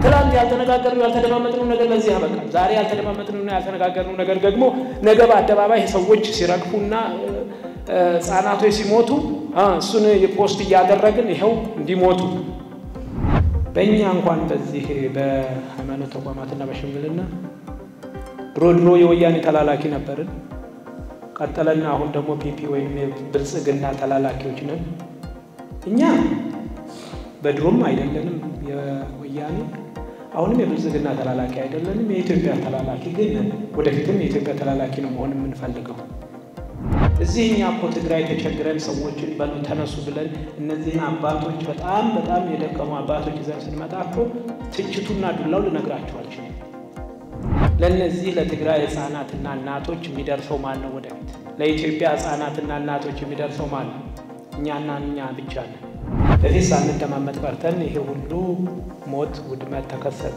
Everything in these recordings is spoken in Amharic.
ትላንት ያልተነጋገርነው ያልተደማመጥነው ነገር ለዚህ ያበቃል። ዛሬ ያልተደማመጥነውና ያልተነጋገርነው ነገር ደግሞ ነገ በአደባባይ ሰዎች ሲረግፉና ሕፃናቶች ሲሞቱ እሱን ፖስት እያደረግን ይኸው እንዲሞቱ በእኛ እንኳን በዚህ በሃይማኖት ተቋማትና በሽምግልና ድሮ ድሮ የወያኔ ተላላኪ ነበርን። ቀጠለና አሁን ደግሞ ፒፒ ወይም የብልጽግና ተላላኪዎች ነን። እኛ በድሮም አይደለንም የወያኔ አሁንም የብልጽግና ተላላኪ አይደለንም። የኢትዮጵያ ተላላኪ ግን ነን። ወደፊትም የኢትዮጵያ ተላላኪ ነው መሆን የምንፈልገው። እዚህ እኛ እኮ ትግራይ ተቸግረን ሰዎችን በሉ ተነሱ ብለን እነዚህን አባቶች በጣም በጣም የደከሙ አባቶች ይዘን ስንመጣ እኮ ትችቱና ዱላው ልነግራቸው አልችልም። ለእነዚህ ለትግራይ ህፃናትና እናቶች የሚደርሰው ማን ነው? ወደፊት ለኢትዮጵያ ህፃናትና እናቶች የሚደርሰው ማን ነው? እኛና እኛ ብቻ ነን። በፊት ሳንደማመጥ ቀርተን ይሄ ሁሉ ሞት፣ ውድመት ተከሰተ።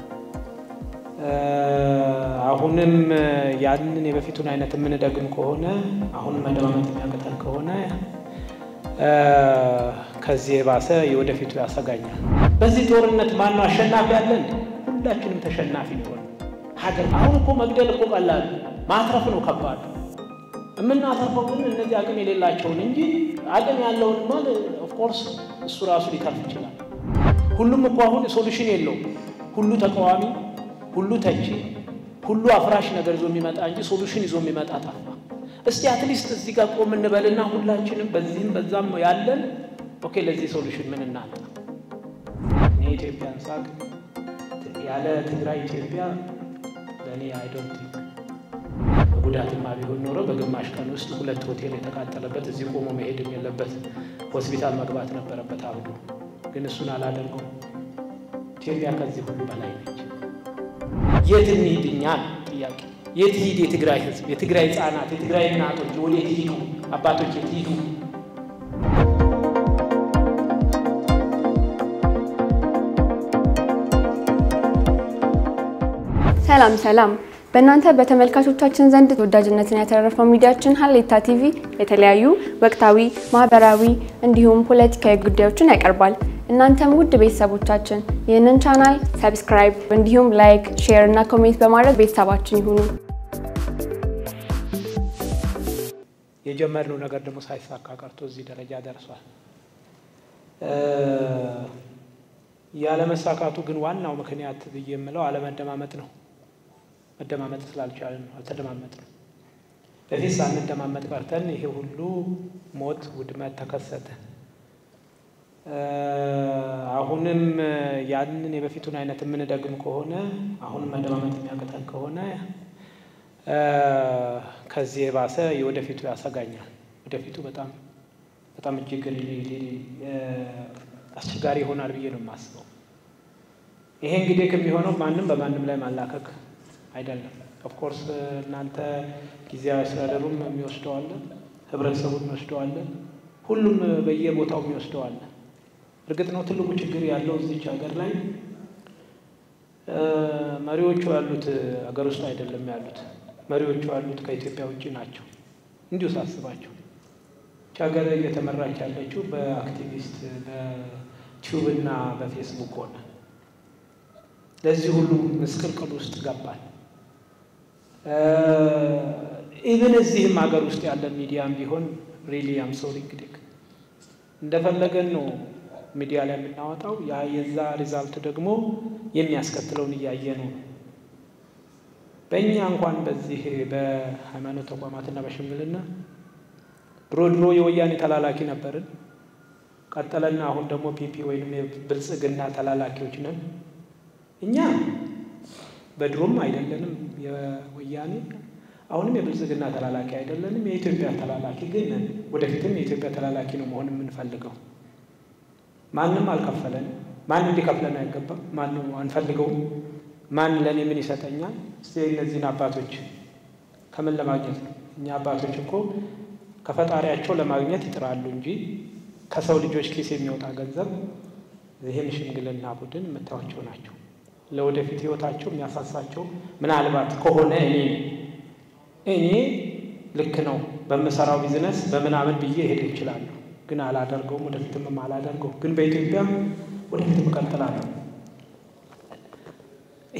አሁንም ያንን የበፊቱን አይነት የምንደግም ከሆነ አሁንም መደማመጥ የሚያቅተን ከሆነ ከዚህ የባሰ የወደፊቱ ያሰጋኛል። በዚህ ጦርነት ማነው አሸናፊ ያለን? ሁላችንም ተሸናፊ ሊሆን ሀገር አሁን እኮ መግደል እኮ ቀላል፣ ማትረፍ ነው ከባድ። የምናተርፈው ግን እነዚህ አቅም የሌላቸውን እንጂ አቅም ያለውን ማል ኦፍኮርስ እሱ ራሱ ሊተርፍ ይችላል። ሁሉም እኮ አሁን ሶሉሽን የለውም። ሁሉ ተቃዋሚ፣ ሁሉ ተቺ፣ ሁሉ አፍራሽ ነገር ይዞ የሚመጣ እንጂ ሶሉሽን ይዞ የሚመጣ ጠፋ። እስቲ አትሊስት እዚህ ጋር ቆም እንበልና ሁላችንም በዚህም በዛም ያለን ኦኬ፣ ለዚህ ሶሉሽን ምን እናጣ? እኔ ኢትዮጵያን ሳቅ ያለ ትግራይ ኢትዮጵያ ለእኔ አይዶንት ቲንክ ጉዳትማ ቢሆን ኖሮ በግማሽ ቀን ውስጥ ሁለት ሆቴል የተቃጠለበት እዚህ ቆሞ መሄድም የለበት ሆስፒታል መግባት ነበረበት አብዶ። ግን እሱን አላደርገው። ኢትዮጵያ ከዚህ ሁሉ በላይ ነች። የት እንሂድ እኛ ጥያቄ፣ የት ሂድ የትግራይ ህዝብ፣ የትግራይ ህፃናት፣ የትግራይ እናቶች ወዴት ሂዱ? አባቶች የት ሂዱ? ሰላም ሰላም። በእናንተ በተመልካቾቻችን ዘንድ ተወዳጅነትን ያተረፈው ሚዲያችን ሀሌታ ቲቪ የተለያዩ ወቅታዊ፣ ማህበራዊ እንዲሁም ፖለቲካዊ ጉዳዮችን ያቀርባል። እናንተም ውድ ቤተሰቦቻችን ይህንን ቻናል ሰብስክራይብ እንዲሁም ላይክ፣ ሼር እና ኮሜንት በማድረግ ቤተሰባችን ይሁኑ። የጀመርነው ነገር ደግሞ ሳይሳካ ቀርቶ እዚህ ደረጃ ደርሷል። ያለመሳካቱ ግን ዋናው ምክንያት ብዬ የምለው አለመደማመጥ ነው። መደማመጥ ስላልቻልን ነው። አልተደማመጥንም። በፊት ሳንደማመጥ ቀርተን ይሄ ሁሉ ሞት፣ ውድመት ተከሰተ። አሁንም ያንን የበፊቱን አይነት የምንደግም ከሆነ አሁንም መደማመጥ የሚያቅተን ከሆነ ከዚህ የባሰ የወደፊቱ ያሰጋኛል። ወደፊቱ በጣም በጣም እጅግ አስቸጋሪ ይሆናል ብዬ ነው የማስበው። ይሄ እንግዲህ ከሚሆነው ማንም በማንም ላይ ማላከክ አይደለም። ኦፍኮርስ እናንተ ጊዜያዊ አስተዳደሩም የሚወስደዋለን፣ ህብረተሰቡን የሚወስደዋለን፣ ሁሉም በየቦታው የሚወስደዋለን። እርግጥ ነው ትልቁ ችግር ያለው እዚች ሀገር ላይ መሪዎቹ ያሉት ሀገር ውስጥ አይደለም ያሉት መሪዎቹ ያሉት ከኢትዮጵያ ውጭ ናቸው። እንዲሁ ሳስባቸው ይህች ሀገር እየተመራች ያለችው በአክቲቪስት በቲዩብ እና በፌስቡክ ሆነ። ለዚህ ሁሉ ምስቅልቅል ውስጥ ገባል። ኢቨን እዚህም ሀገር ውስጥ ያለ ሚዲያም ቢሆን ሪሊ አም ሶሪ እንግዲህ እንደፈለገን ነው ሚዲያ ላይ የምናወጣው። ያ የዛ ሪዛልት ደግሞ የሚያስከትለውን እያየ ነው። በእኛ እንኳን በዚህ በሃይማኖት ተቋማትና በሽምግልና ድሮ ድሮ የወያኔ ተላላኪ ነበርን። ቀጠለና አሁን ደግሞ ፒፒ ወይም የብልጽግና ተላላኪዎች ነን። እኛ በድሮም አይደለንም የወያኔ አሁንም የብልጽግና ተላላኪ አይደለንም። የኢትዮጵያ ተላላኪ ግን ነን። ወደፊትም የኢትዮጵያ ተላላኪ ነው መሆን የምንፈልገው። ማንም አልከፈለንም። ማን እንዲከፍለን አይገባም። ማንም አንፈልገውም። ማን ለእኔ ምን ይሰጠኛል? እስቲ እነዚህን አባቶች ከምን ለማግኘት ነው? እኛ አባቶች እኮ ከፈጣሪያቸው ለማግኘት ይጥራሉ እንጂ ከሰው ልጆች ኪስ የሚወጣ ገንዘብ ይህን ሽምግልና ቡድን የምታዩቸው ናቸው። ለወደፊት ህይወታቸው የሚያሳሳቸው ምናልባት ከሆነ እኔ እኔ ልክ ነው በምሰራው ቢዝነስ በምናምን ብዬ ሄድ ይችላሉ፣ ግን አላደርገውም። ወደፊትም አላደርገው፣ ግን በኢትዮጵያ ወደፊትም እቀጥላለሁ።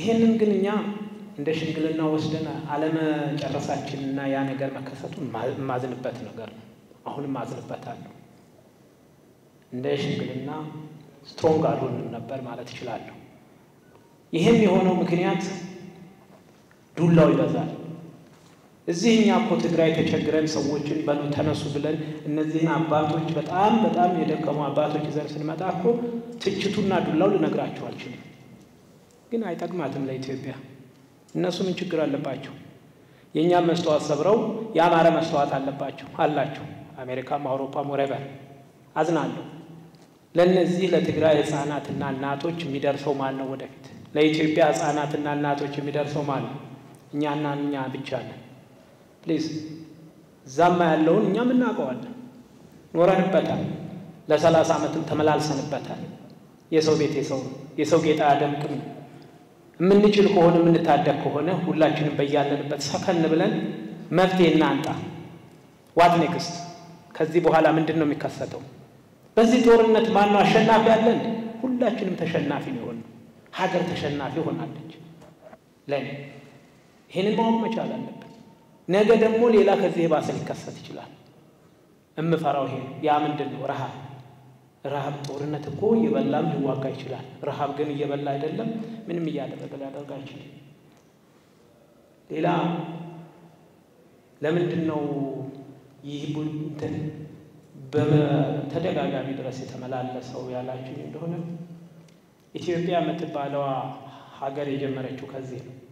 ይሄንን ግን እኛ እንደ ሽምግልና ወስደን አለመጨረሳችንና ያ ነገር መከሰቱን የማዝንበት ነገር ነው። አሁንም አዝንበታለሁ። እንደ ሽምግልና ስትሮንግ አልሆንም ነበር ማለት እችላለሁ። ይህም የሆነው ምክንያት ዱላው ይበዛል። እዚህ እኛ እኮ ትግራይ ተቸግረን ሰዎችን በሉ ተነሱ ብለን እነዚህን አባቶች በጣም በጣም የደከሙ አባቶች ይዘን ስንመጣ እኮ ትችቱና ዱላው ልነግራቸው አልችልም። ግን አይጠቅማትም ለኢትዮጵያ። እነሱ ምን ችግር አለባቸው? የእኛም መስተዋት ሰብረው የአማረ መስተዋት አለባቸው አላቸው። አሜሪካም አውሮፓም ወረበር አዝናለሁ። ለእነዚህ ለትግራይ ህፃናትና እናቶች የሚደርሰው ማን ነው? ወደፊት ለኢትዮጵያ ህፃናትና እናቶች የሚደርሰው ማን ነው? እኛና እኛ ብቻ ነን። ፕሊዝ እዛማ ያለውን እኛም እናውቀዋለን፣ ኖረንበታል። ለሰላሳ ዓመትም ተመላልሰንበታል። የሰው ቤት የሰው የሰው ጌጣ አያደምቅም። የምንችል ከሆነ የምንታደግ ከሆነ ሁላችንም በያለንበት ሰከን ብለን መፍትሄ እናንጣ። ዋት ኔክስት? ከዚህ በኋላ ምንድን ነው የሚከሰተው? በዚህ ጦርነት ማነው አሸናፊ ያለን? ሁላችንም ተሸናፊ ነው የሆነው። ሀገር ተሸናፊ ሆናለች። ለኔ ይህንን ማወቅ መቻል አለብን። ነገ ደግሞ ሌላ ከዚህ የባሰ ሊከሰት ይችላል። እምፈራው ይሄ ነው። ያ ምንድን ነው? ረሃብ ረሃብ ጦርነት እኮ እየበላም ሊዋጋ ይችላል። ረሃብ ግን እየበላ አይደለም፣ ምንም እያደረገ ሊያደርግ አይችልም። ሌላ ለምንድን ነው ይህ እንትን በተደጋጋሚ ድረስ የተመላለሰው ያላችሁ እንደሆነ ኢትዮጵያ የምትባለዋ ሀገር የጀመረችው ከዚህ ነው።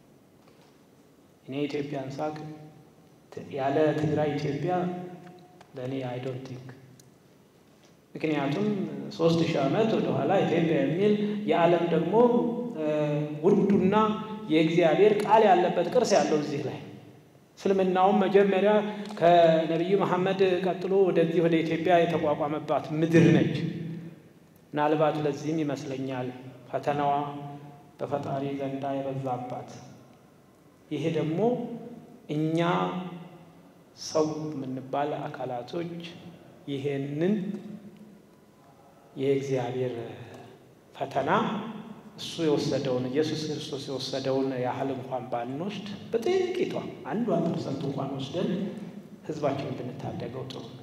እኔ ኢትዮጵያን ሳቅ ያለ ትግራይ ኢትዮጵያ ለእኔ አይ ዶንት ቲንክ ምክንያቱም ሶስት ሺህ ዓመት ወደኋላ ኢትዮጵያ የሚል የዓለም ደግሞ ውዱና የእግዚአብሔር ቃል ያለበት ቅርስ ያለው እዚህ ላይ እስልምናውም መጀመሪያ ከነቢዩ መሐመድ ቀጥሎ ወደዚህ ወደ ኢትዮጵያ የተቋቋመባት ምድር ነች። ምናልባት ለዚህም ይመስለኛል ፈተናዋ በፈጣሪ ዘንዳ የበዛባት። ይሄ ደግሞ እኛ ሰው የምንባል አካላቶች ይሄንን የእግዚአብሔር ፈተና እሱ የወሰደውን ኢየሱስ ክርስቶስ የወሰደውን ያህል እንኳን ባንወስድ በጥቂቷ አንዷ ፐርሰንት እንኳን ወስደን ሕዝባችንን ብንታደገው ጥሩ ነው።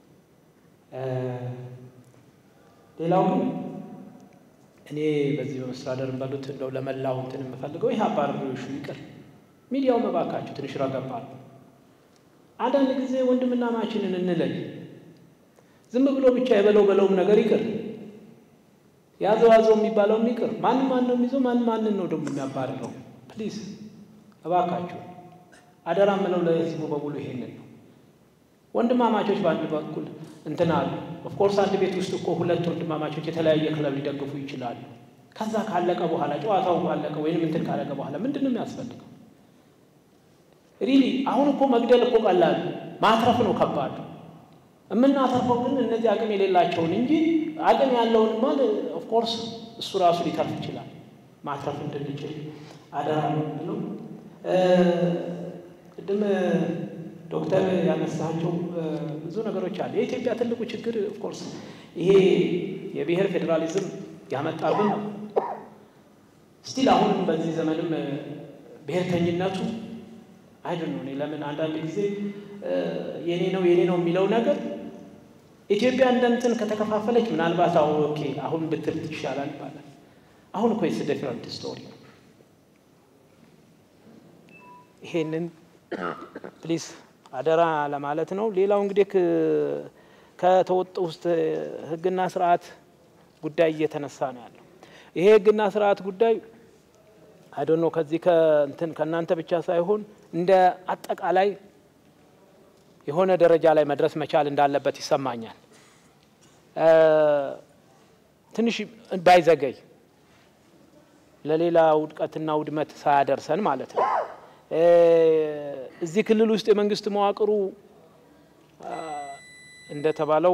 ሌላው ግን እኔ በዚህ በመስተዳደር በሉት እንደው ለመላው እንትን የምፈልገው ይህ አባረሪዎሹ ይቅር፣ ሚዲያው መባካችሁ ትንሽ ረገባሉ። አንዳንድ ጊዜ ወንድምና ማችንን እንለይ። ዝም ብሎ ብቻ የበለው በለውም ነገር ይቅር ያዘው ያዘው የሚባለው ይቅር። ማን ማን ነው የሚይዘው? ማን ማንን ነው ደግሞ የሚያባርረው? ፕሊዝ እባካችሁ አደራ ምለው ለህዝቡ በሙሉ ይሄንን ነው። ወንድማማቾች በአንድ በኩል እንትን አሉ። ኦፍኮርስ አንድ ቤት ውስጥ እኮ ሁለት ወንድማማቾች የተለያየ ክለብ ሊደግፉ ይችላሉ። ከዛ ካለቀ በኋላ ጨዋታው ካለቀ ወይንም እንትን ካለቀ በኋላ ምንድን ነው የሚያስፈልገው? ሪሊ አሁን እኮ መግደል እኮ ቀላል፣ ማትረፍ ነው ከባድ። የምናተርፈው ግን እነዚህ አቅም የሌላቸውን እንጂ አቅም ያለውን ማል ኦፍኮርስ እሱ ራሱ ሊተርፍ ይችላል። ማትረፍ እንድንችል አደራ ነው የምለው። ቅድም ዶክተር ያነሳቸው ብዙ ነገሮች አሉ። የኢትዮጵያ ትልቁ ችግር ኦፍኮርስ ይሄ የብሔር ፌዴራሊዝም ያመጣብን ነው። ስቲል አሁንም በዚህ ዘመንም ብሔርተኝነቱ አይደል ነው። እኔ ለምን አንዳንድ ጊዜ የኔ ነው የኔ ነው የሚለው ነገር ኢትዮጵያ እንደ እንትን ከተከፋፈለች ምናልባት አሁ ኦኬ አሁን ብትል ይሻላል ይባላል። አሁን እኮ የስ ዲፍረንት ስቶሪ ነው። ይሄንን ፕሊዝ አደራ ለማለት ነው። ሌላው እንግዲህ ከተወጡ ውስጥ ህግና ስርዓት ጉዳይ እየተነሳ ነው ያለው። ይሄ ህግና ስርዓት ጉዳይ አይዶኖ ከዚህ ከእንትን ከእናንተ ብቻ ሳይሆን እንደ አጠቃላይ የሆነ ደረጃ ላይ መድረስ መቻል እንዳለበት ይሰማኛል። ትንሽ ባይዘገይ ለሌላ ውድቀትና ውድመት ሳያደርሰን ማለት ነው። እዚህ ክልል ውስጥ የመንግስት መዋቅሩ እንደተባለው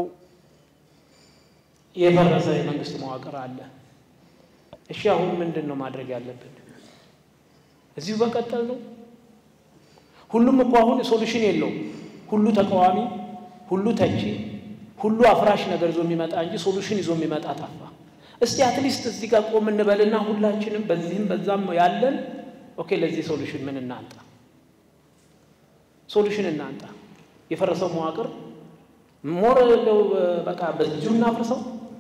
የፈረሰ የመንግስት መዋቅር አለ። እሺ አሁን ምንድን ነው ማድረግ ያለብን? እዚሁ በቀጠል ነው? ሁሉም እኮ አሁን ሶሉሽን የለውም። ሁሉ ተቃዋሚ፣ ሁሉ ተቺ፣ ሁሉ አፍራሽ ነገር ይዞ የሚመጣ እንጂ ሶሉሽን ይዞ የሚመጣ ጠፋ። እስቲ አትሊስት እዚህ ጋር ቆም እንበልና ሁላችንም በዚህም በዛም ያለን ኦኬ፣ ለዚህ ሶሉሽን ምን እናንጣ? ሶሉሽን እናንጣ። የፈረሰው መዋቅር ሞር እንደው በቃ በዚሁ እናፍርሰው።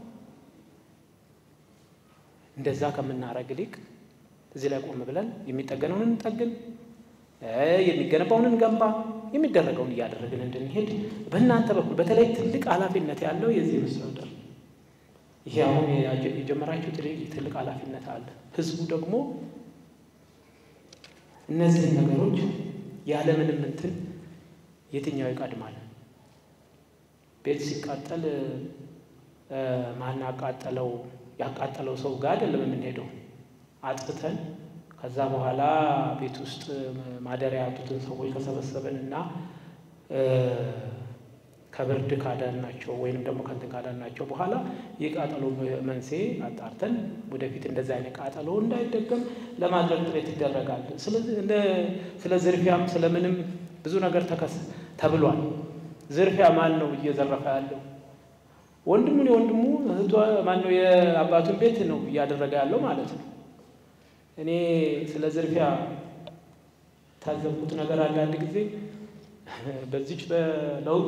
እንደዛ ከምናረግ ይልቅ እዚህ ላይ ቆም ብለን የሚጠገነውን እንጠግን፣ የሚገነባውን እንገንባ፣ የሚደረገውን እያደረግን እንድንሄድ በእናንተ በኩል በተለይ ትልቅ ኃላፊነት ያለው የዚህ መስተዳደር ይሄ አሁን የጀመራችሁት ትልቅ ኃላፊነት አለ። ህዝቡ ደግሞ እነዚህን ነገሮች ያለምንም እንትን የትኛው ይቀድማል? ቤት ሲቃጠል ማን ያቃጠለው ያቃጠለው ሰው ጋር አይደለም የምንሄደው። አጥፍተን ከዛ በኋላ ቤት ውስጥ ማደሪያ ያጡትን ሰዎች ከሰበሰብን እና ከብርድ ካዳናቸው ወይንም ደግሞ ከንትን ካዳናቸው በኋላ የቃጠሎ መንስኤ አጣርተን ወደፊት እንደዚህ አይነት ቃጠሎ እንዳይደገም ለማድረግ ጥረት ይደረጋል። ስለ ዝርፊያም ስለምንም ብዙ ነገር ተከስ ተብሏል። ዝርፊያ ማን ነው እየዘረፈ ያለው? ወንድሙን የወንድሙ እህቷ ማን ነው የአባቱን ቤት ነው እያደረገ ያለው ማለት ነው። እኔ ስለ ዝርፊያ ታዘብኩት ነገር አለ። አንድ ጊዜ በዚች በለውጥ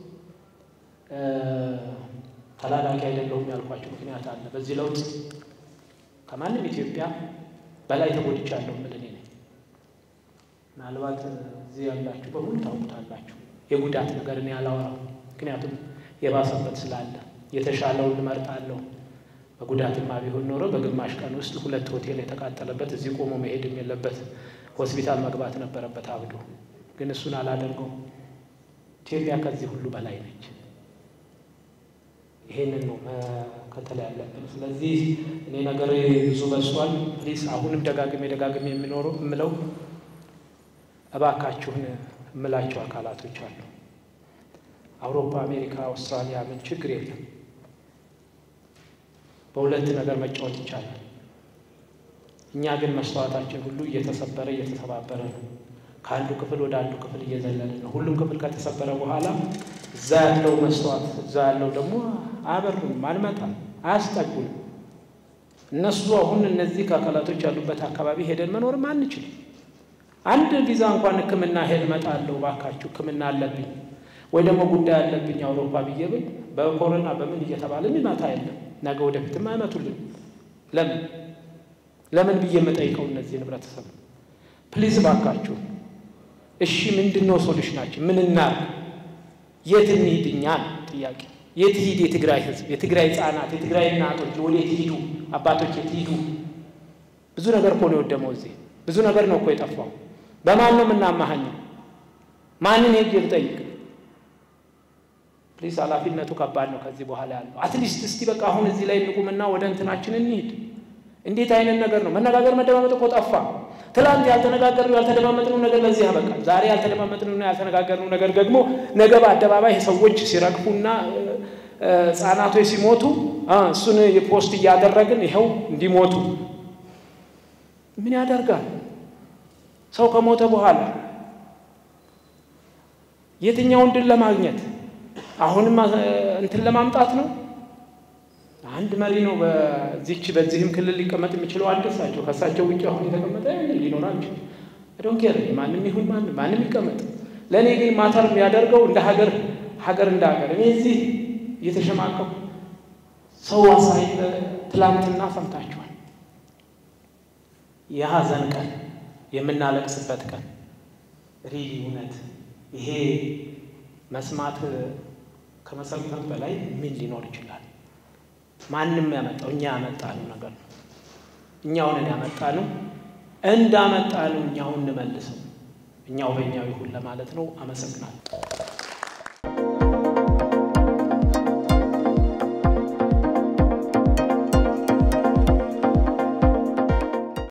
ተላላኪ አይደለሁም ያልኳቸው ምክንያት አለ። በዚህ ለውጥ ከማንም ኢትዮጵያ በላይ ተጎድቻለሁ የምል እኔ ነኝ። ምናልባት እዚህ ያላችሁ በሙሉ ታውቁታላችሁ። የጉዳት ነገር እኔ አላወራም፣ ምክንያቱም የባሰበት ስላለ የተሻለውን እመርጣለሁ። በጉዳትማ ቢሆን ኖሮ በግማሽ ቀን ውስጥ ሁለት ሆቴል የተቃጠለበት እዚህ ቆሞ መሄድም የለበት ሆስፒታል መግባት ነበረበት አብዶ። ግን እሱን አላደርገው። ኢትዮጵያ ከዚህ ሁሉ በላይ ነች። ይሄንን ነው መከተል ያለብን። ስለዚህ እኔ ነገር ብዙ በዝቷል። ፕሊስ አሁንም ደጋግሜ ደጋግሜ የሚኖረው የምለው እባካችሁን የምላቸው አካላቶች አሉ። አውሮፓ፣ አሜሪካ፣ አውስትራሊያ ምን ችግር የለም። በሁለት ነገር መጫወት ይቻላል። እኛ ግን መስተዋታችን ሁሉ እየተሰበረ እየተሰባበረ ነው። ከአንዱ ክፍል ወደ አንዱ ክፍል እየዘለለ ነው። ሁሉም ክፍል ከተሰበረ በኋላ እዛ ያለው መስተዋት እዛ ያለው ደግሞ አያበሩንም፣ አንመጣም፣ አያስጠጉንም። እነሱ አሁን እነዚህ ከአካላቶች ያሉበት አካባቢ ሄደን መኖርም አንችልም። አንድ ቪዛ እንኳን ሕክምና ሄድ እመጣለሁ እባካችሁ ሕክምና አለብኝ ወይ ደግሞ ጉዳይ አለብኝ አውሮፓ ብዬ ብል በኮሮና በምን እየተባለ የሚመጣ የለም። ነገ ወደፊትም አይመቱልን። ለምን ለምን ብዬ የምጠይቀው እነዚህ ህብረተሰብ ፕሊዝ እባካችሁ እሺ፣ ምንድን ነው ሶሉሽናችን? ምን እናርግ? የት እንሂድ? እኛ ጥያቄ የት ሂድ? የትግራይ ህዝብ፣ የትግራይ ህጻናት፣ የትግራይ እናቶች ወዴት ሂዱ? አባቶች የት ሂዱ? ብዙ ነገር እኮ ነው የወደመው። እዚህ ብዙ ነገር ነው እኮ የጠፋው። በማን ነው የምናማሃኘው? ማንን ሄጅ ልጠይቅ? ፕሊስ ኃላፊነቱ ከባድ ነው። ከዚህ በኋላ ያለው አትሊስት እስቲ በቃ አሁን እዚህ ላይ እንቁምና ወደ እንትናችን እንሂድ። እንዴት አይነት ነገር ነው? መነጋገር መደማመጥ እኮ ጠፋ። ትላንት ያልተነጋገርነው ያልተደማመጥነው ነገር ለዚህ ያበቃል። ዛሬ ያልተደማመጥነውና ያልተነጋገርነው ነገር ደግሞ ነገ በአደባባይ ሰዎች ሲረግፉና ህጻናቶች ሲሞቱ እሱን የፖስት እያደረግን ይኸው እንዲሞቱ ምን ያደርጋል? ሰው ከሞተ በኋላ የትኛውን ድል ለማግኘት አሁንም እንትን ለማምጣት ነው። አንድ መሪ ነው በዚች በዚህም ክልል ሊቀመጥ የሚችለው አንድ እሳቸው ከእሳቸው ውጭ አሁን የተቀመጠ ሊኖራቸው ዶን ኬር ማንም ይሁን ማንም ማንም ይቀመጥ። ለእኔ ግን ማተር የሚያደርገው እንደ ሀገር ሀገር እንደ ሀገር እኔ እዚህ እየተሸማቀቁ ሰው አሳይ ትላንትና ሰምታችኋል። የሀዘን ቀን የምናለቅስበት ቀን ሪሊ እውነት ይሄ መስማት ከመሰልጠን በላይ ምን ሊኖር ይችላል? ማንም ያመጣው እኛ ያመጣነው ነገር ነው። እኛውን ያመጣነው እንዳመጣነው እኛውን እንመልሰው። እኛው በእኛው ይሁን ለማለት ነው። አመሰግናለሁ።